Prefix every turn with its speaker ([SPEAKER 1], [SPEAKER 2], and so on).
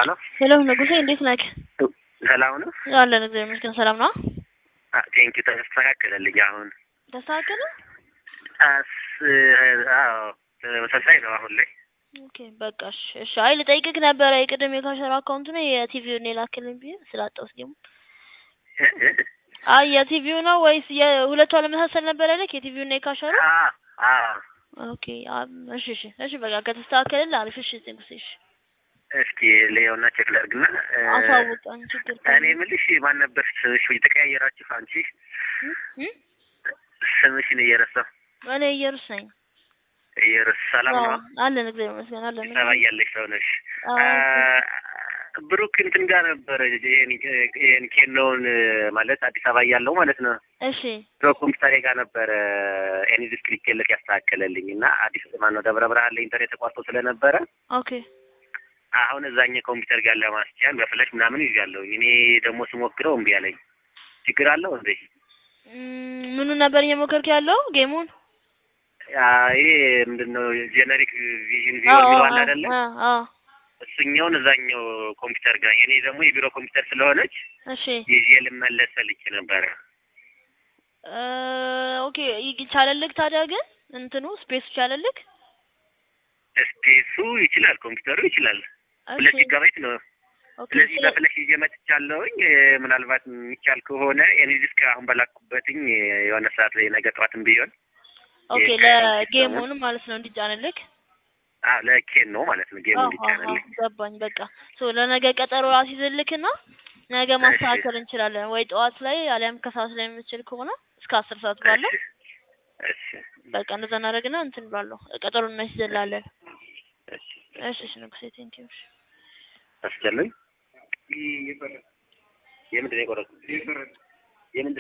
[SPEAKER 1] ሄሎ
[SPEAKER 2] ሄሎ ንጉሴ እንዴት ነህ?
[SPEAKER 1] ሰላም ነው?
[SPEAKER 2] አለን እግዚአብሔር ይመስገን ሰላም ነው።
[SPEAKER 1] ቴንኪ ተስተካከለልኝ። አሁን
[SPEAKER 2] ተስተካከለ?
[SPEAKER 1] አስ አዎ ተመሳሳይ ነው አሁን ላይ።
[SPEAKER 2] ኦኬ በቃ እሺ እሺ። አይ ልጠይቅህ ነበረ የቅድም የካሸር አካውንት ነው የቲቪውን የላክልኝ ብዬ ስላጣሁት ደግሞ አይ የቲቪው ነው ወይስ የሁለቱ አለመሳሰል ነበር ያለክ የቲቪው እና የካሸሩ? ኦኬ እሺ እሺ እሺ በቃ ከተስተካከለልህ አሪፍ። እሺ ንጉሴ እሺ
[SPEAKER 1] እስኪ ሌዮና ቼክ ላድርግና
[SPEAKER 2] አሳውቀን ችግር
[SPEAKER 1] እኔ የምልሽ ማን ነበር ስምሽ? የተቀያየራችሁ አንቺ ስምሽን እየረሳሁ
[SPEAKER 2] እኔ እየሩስ ነኝ።
[SPEAKER 1] እየረስ ሰላም ነው
[SPEAKER 2] አለን እግዚአብሔር ይመስገን አለን።
[SPEAKER 1] ሰባ ያለሽ ሰው ነሽ። ብሩክ እንትን ጋር ነበር ይሄን ኬኖውን ማለት አዲስ አበባ እያለሁ ማለት ነው።
[SPEAKER 2] እሺ
[SPEAKER 1] በኮምፒውተሬ ጋር ነበረ ኤኒዲስ ክሊኬለት ያስተካከለልኝ እና አዲስ ማነው ደብረ ብርሃን ላይ ኢንተርኔት ተቋርጦ ስለነበረ
[SPEAKER 2] ኦኬ
[SPEAKER 1] አሁን እዛኛ ኮምፒውተር ጋር ለማስቻል በፍለሽ ምናምን ይዣለሁኝ። እኔ ደግሞ ስሞክረው እምቢ አለኝ። ችግር አለው እንዴ?
[SPEAKER 2] ምኑን ነበር እየሞከርክ ያለው ጌሙን?
[SPEAKER 1] ይሄ ምንድን ነው ጄኔሪክ ቪዥን ቪወር ይለዋል አይደለ? እሱኛውን እዛኛው ኮምፒውተር ጋር የኔ ደግሞ የቢሮ ኮምፒውተር ስለሆነች
[SPEAKER 2] እሺ
[SPEAKER 1] ይዤ ልመለስ ፈልጌ ነበረ።
[SPEAKER 2] ኦኬ ይቻለልክ ታዲያ ግን እንትኑ ስፔሱ ቻለልክ?
[SPEAKER 1] ስፔሱ ይችላል፣ ኮምፒውተሩ ይችላል። ሁለት ጊጋባይት ነው። ስለዚህ በፍለሽ ይዤ መጥቻለሁኝ። ምናልባት የሚቻል ከሆነ እኔ ዲስክ አሁን በላኩበትኝ የሆነ ሰዓት ላይ ነገ ጠዋትም ቢሆን
[SPEAKER 2] ኦኬ ለጌሙን ማለት ነው እንዲጫንልክ
[SPEAKER 1] አዎ ለኬን ነው ማለት ነው ጌሙ እንዲጫንልኝ
[SPEAKER 2] ገባኝ። በቃ ሶ ለነገ ቀጠሮ አስይዝልክና ነገ ማስተካከል እንችላለን ወይ ጠዋት ላይ አሊያም ከሰዓት ላይ የምችል ከሆነ እስከ አስር ሰዓት ባለው
[SPEAKER 1] እሺ
[SPEAKER 2] በቃ እንደዛ እናደርግና እንትን ባለው ቀጠሮ እናስይዝላለን።
[SPEAKER 1] እሺ
[SPEAKER 2] እሺ እሺ ንጉሴ ቴንኪው። እሺ
[SPEAKER 1] አስቻለኝ የምንድን ነው የቆረጥኩት? የምንድን